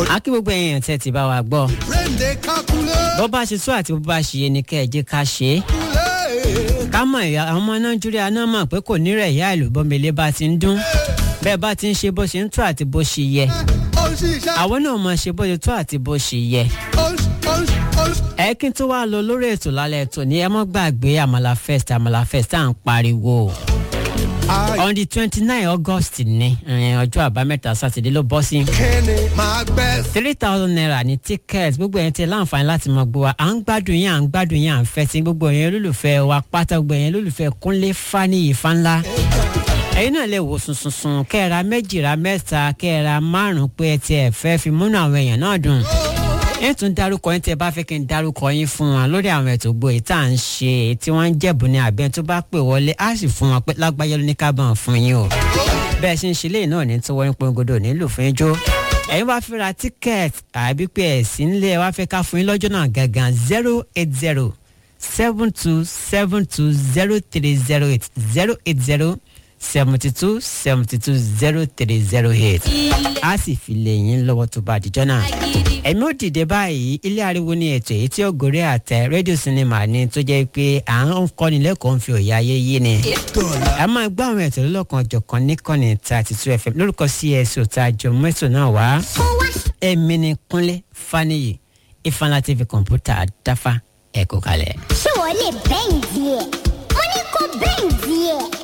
a kí gbogbo ẹ̀yin tẹ́ ti bá wa gbọ́ brain dey calculate. bó bá ṣe tó àti bó bá ṣe yé ni kẹ́ ẹ jẹ́ ká ṣe é ká mọ̀ ìyá àwọn ọmọ nàìjíríà náà mọ̀ pé kò nírẹ̀ ìyá ìlú bọ́mẹlẹ́ bá ti ń dún bẹ́ẹ̀ bá ti ń ṣe bó ṣe ń tó àti bó ṣe yẹ ó ń ṣiṣẹ́. àwọn náà mọ̀ ṣe bó ṣe tó àti bó ṣe yẹ ó ń ó ń ó ń. ẹ kí n tó wá lọ lórí ètò lálẹ́ ètò ní ẹ mọ́ gbàgbé àmàlà fest àmàlà fest à ń pariwo on the twenty nine august ní eh, ọjọ́ àbámẹ́ta sátidé ló bọ́ sí kíni máa gbẹ́. three thousand naira ní ticket gbogbo ẹ̀yin tí ẹ láǹfààní láti mọ̀ gbọ́ wa à ń gbádùn yín à ń gbádùn yín à ń fẹ́ sí gbogbo ẹ̀yin olólùfẹ́ wa pátá gbogbo ẹ̀yin olólùfẹ́ kúnlé fani ìfanlá ẹ̀yin náà lè wò sùnsùnsùn kẹ́ẹ̀ra méjì ra mẹ́ta kẹ́ẹ̀ra márùn-ún pé ẹ tiẹ̀ fẹ́ fi múnú àwọn èèyàn náà dùn ẹ tún dárúkọ yín tí ẹ bá fẹ́ kí n dárúkọ yín fún wọn lórí àwọn ètò gbòòyì tá à ń ṣe èyí tí wọ́n ń jẹ̀bù ní àbẹ́ tó bá pè wọlé á sì fún wọn pé lágbájá ló ní ká bá wọn fún yín o bẹ́ẹ̀ ṣe ń ṣe léyìn náà ní tí wọ́n ń pongodo nílùú fún ijó ẹ̀yin wá fi ra tíkẹ́ẹ̀tì àbí pé ẹ̀sìn ńlẹ̀ wá fẹ́ ká fún yín lọ́jọ́ náà gangan zero eight zero seven two seven two zero three zero eight zero eight zero seventy two seventy two zero three zero eight a sì fi lè yín lọ́wọ́ tó bá àdìjọ́ náà ẹ̀mí ò dìde báyìí ilé ariwo ní ètò èyí tí ó gòrí àtẹ rédíò sinimá ni tó jẹ́ pé à ń kọ́ni lẹ́kọ̀ọ́ ń fi òye ayé yé ni a máa gbọ́ àwọn ètò lọ́lọ́kan ọ̀jọ̀kan níkànnì thirty two fm lórúkọ cs ọ̀tá àjọ mẹ́tò náà wá èmi ni kúnlé faniyi ifeanyi tv kọ̀ǹpútà dáfà ẹ̀kọ́ kalẹ̀. ṣé wọ́n lè bẹ́ǹdì ẹ̀ mo ní kó bẹ́ǹdì ẹ̀.